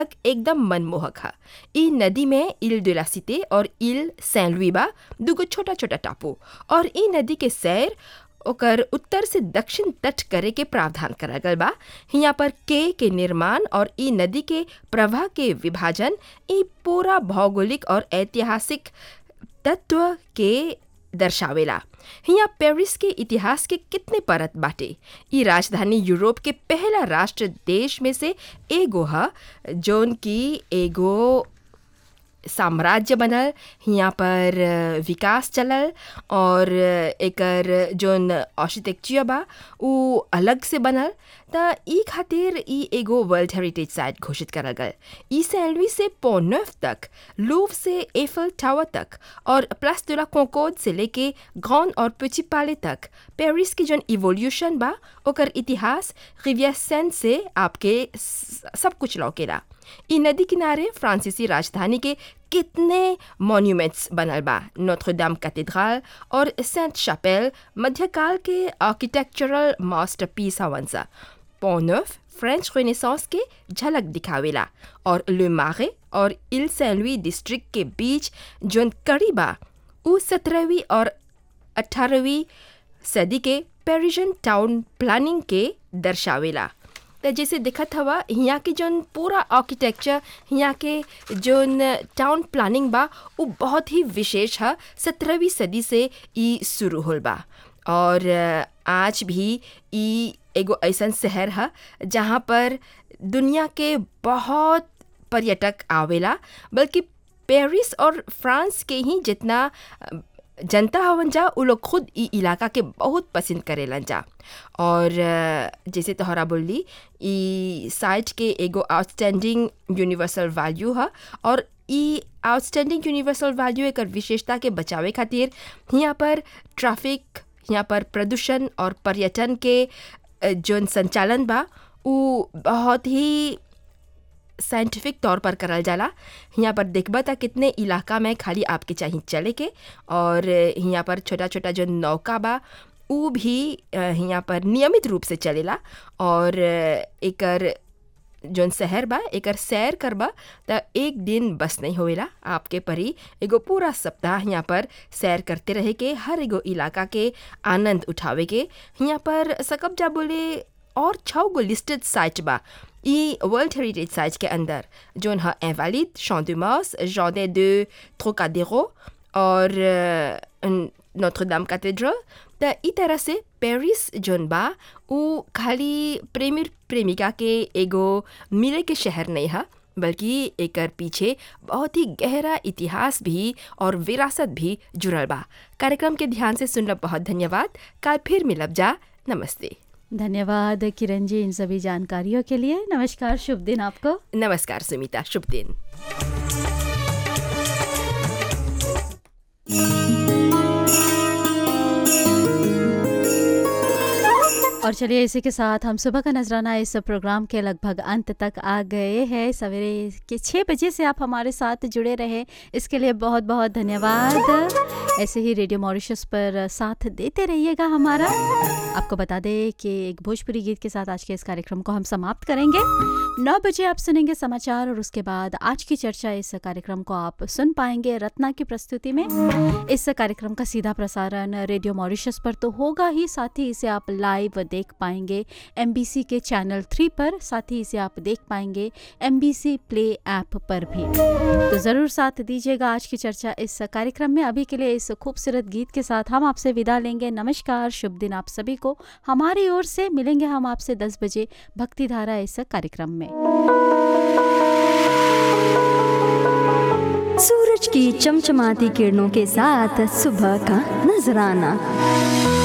एकदम मनमोहक ह इ नदी में इल de la Cité और इल सैन लुई बा दुगो छोटा छोटा टापू और इ नदी के सैर ओकर उत्तर से दक्षिण तट करे के प्रावधान करल गल बा हियां पर के के निर्माण और इ नदी के प्रवाह के विभाजन इ पूरा भौगोलिक और ऐतिहासिक तत्व के दर्शावेला हियां पेरिस के इतिहास के कितने परत बाटे इ राजधानी यूरोप के पहला राष्ट्र देश में से एगो ह जौन की एगो साम्राज्य बनल हियां पर अ, विकास चलल और अ, एकर जौन आर्किटेक्चर बा उ अलग से बनल त ई खातिर ई एगो वर्ल्ड हेरिटेज साइट घोषित करल गल ई सैन लुई से पोनफ तक लूव से एफल टावर तक और प्लस de la Concorde से लेके ग्रॉन और पिचिपाले तक पेरिस की जौन इवोल्यूशन बा ओकर इतिहास रिवियर सेन से आपके स- सब कुछ लौकेला ई नदी किनारे फ्रांसीसी राजधानी के कितने मॉन्यूमेंट्स बनल बा नोत्र डाम कैथेड्रल और सेंट शापेल मध्यकाल के आर्किटेक्चरल मास्टरपीस हवन सा पोनफ फ्रेंच रेनेसांस के झलक दिखावेला और ले मारे और इल सैन लुई डिस्ट्रिक्ट के बीच जोन कड़ी बा उ सत्रहवीं और अठारहवीं सदी के पेरिजन टाउन प्लानिंग के दर्शावेला त जैसे दिखत हवा हियाँ के जौन पूरा आर्किटेक्चर हियाँ के जौन टाउन प्लानिंग बा उ बहुत ही विशेष है सत्रहवीं सदी से ई शुरू होल बा और अ, आज भी ई एगो ऐसन शहर है जहाँ पर दुनिया के बहुत पर्यटक आवेला बल्कि पेरिस और फ्रांस के ही जितना अ, जनता हवन जा उ लोग खुद ई इलाका के बहुत पसंद करेलन जा और अ, जैसे तोहरा बोली ई साइट के एगो आउटस्टैंडिंग यूनिवर्सल वैल्यू है और ई आउटस्टैंडिंग यूनिवर्सल वैल्यू एकर विशेषता के बचावे खातिर हियाँ पर ट्रैफिक हियाँ पर प्रदूषण और पर्यटन के अ, जौन संचालन बा उ बहुत ही साइंटिफिक तौर पर करल जाला हियाँ पर देखबा त कितने इलाका में खाली आपके चाहिए चले के और हियाँ पर छोटा छोटा जो नौका बा उ भी अ, हियाँ पर नियमित रूप से चलेला और अ, एकर जौन शहर बा एकर सैर करबा त एक दिन बस नहीं होवेला आपके परी एगो पूरा सप्ताह यहाँ पर सैर करते रहे के हर एगो इलाका के आनंद उठावे के यहाँ पर सकब जा बोले और छः गो लिस्टेड साइट बा ई वर्ल्ड हेरिटेज साइट के अंदर जौन है एवालिद शॉन्डुमास जॉर्डे de Trocadéro और नोत्र दाम कैथेड्रल त ई तरह से पेरिस जौन बा उ खाली प्रेमी प्रेमिका के एगो मिले के शहर नहीं है बल्कि एकर पीछे बहुत ही गहरा इतिहास भी और विरासत भी जुड़ल बा कार्यक्रम के ध्यान से सुनल बहुत धन्यवाद कल फिर मिलब जा नमस्ते धन्यवाद किरण जी इन सभी जानकारियों के लिए नमस्कार शुभ दिन आपको नमस्कार सुमिता शुभ दिन और चलिए इसी के साथ हम सुबह का नजराना इस प्रोग्राम के लगभग अंत तक आ गए हैं सवेरे के छः बजे से आप हमारे साथ जुड़े रहे इसके लिए बहुत बहुत धन्यवाद ऐसे ही रेडियो मॉरिशस पर साथ देते रहिएगा हमारा आपको बता दें कि एक भोजपुरी गीत के साथ आज के इस कार्यक्रम को हम समाप्त करेंगे नौ बजे आप सुनेंगे समाचार और उसके बाद आज की चर्चा इस कार्यक्रम को आप सुन पाएंगे रत्ना की प्रस्तुति में इस कार्यक्रम का सीधा प्रसारण रेडियो मॉरिशस पर तो होगा ही साथ ही इसे आप लाइव देख पाएंगे एम के चैनल थ्री पर साथ ही इसे आप देख पाएंगे एम प्ले ऐप पर भी तो ज़रूर साथ दीजिएगा आज की चर्चा इस कार्यक्रम में अभी के लिए इस खूबसूरत गीत के साथ हम आपसे विदा लेंगे नमस्कार शुभ दिन आप सभी को हमारी ओर से मिलेंगे हम आपसे 10 बजे भक्ति धारा इस कार्यक्रम में सूरज की चमचमाती किरणों के साथ सुबह का नजराना